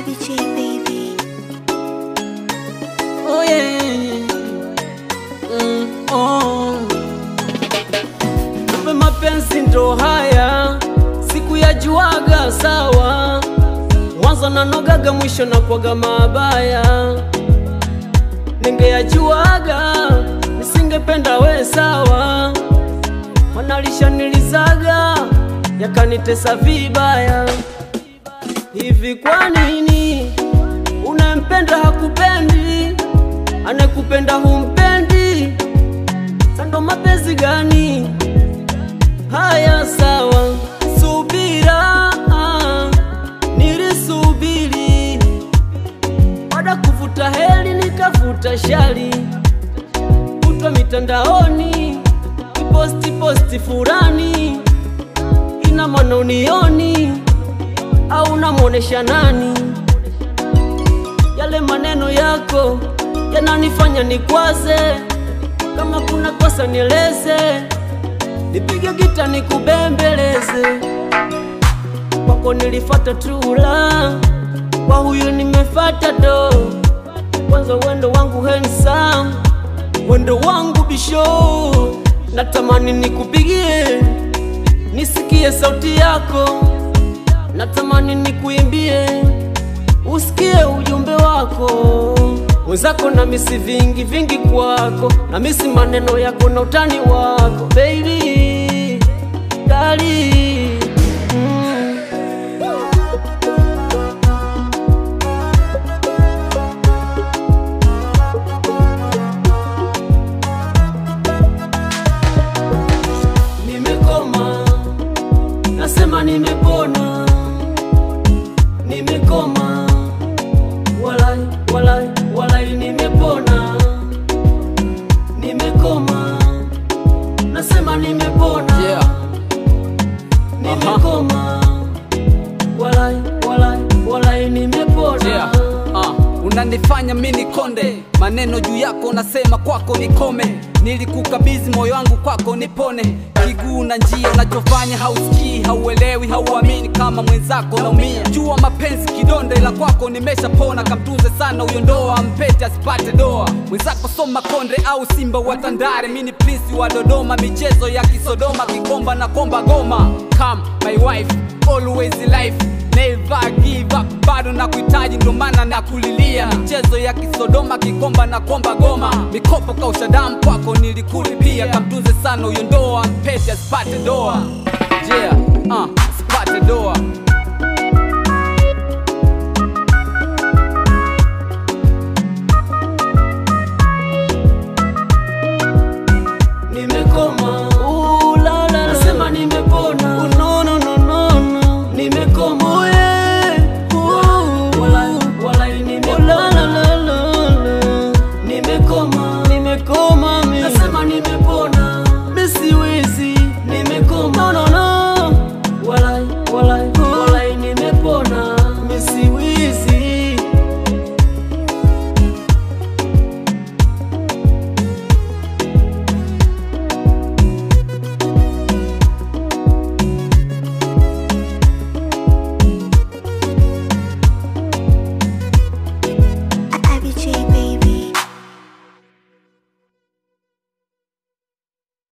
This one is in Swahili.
Heavy J, baby. Oh yeah. Mm, oh. Kumbe mapenzi ndo haya, siku ya juaga sawa, mwanzo nanogaga, mwisho na kwaga mabaya. Ningeyajuaga nisingependa we sawa, manalishanilizaga yakanitesa vibaya. Hivi kwa nini unempenda hakupendi, anekupenda humpendi? Sando mapenzi gani haya? Sawa, subira, nilisubiri baada kuvuta heli nikavuta shari, kutwa mitandaoni kiposti posti furani, ina maana unioni au namwonesha nani? Yale maneno yako yananifanya nikwaze, kama kuna kosa nieleze, nipige gita nikubembeleze. Kwako nilifata tula, kwa huyu nimefata do. Kwanza wendo wangu handsome, wendo wangu bisho, natamani nikupigie nisikie sauti yako natamani nikuimbie usikie ujumbe wako mwenzako na misi vingi vingi kwako na misi maneno yako na utani wako baby dali mm. nimekoma nasema nimepona nimekoma walai walai walai nimepona nimekoma nasema nimepona Yeah. nimekoma walai walai walai nimepona Yeah. Uh, unanifanya mini konde maneno juu yako nasema kwako nikome nilikukabidhi moyo wangu kwako nipone kiguu na njia unachofanya hausikii hauelewi hauamini kama mwenzako naumia jua mapenzi kidonda ila kwako nimeshapona kamtunze sana huyo ndoa mpete asipate doa mwenzako soma konde au simba wa tandare mini prinsi wa dodoma michezo ya kisodoma kikomba na komba goma come my wife always life Never give up, bado na kuhitaji ndo maana na kulilia michezo ya kisodoma kikomba na komba goma mikopo kausha damu kwako nilikulipia kamtunze sana huyo ndoa mpete asipate doa yeah, uh, asipate doa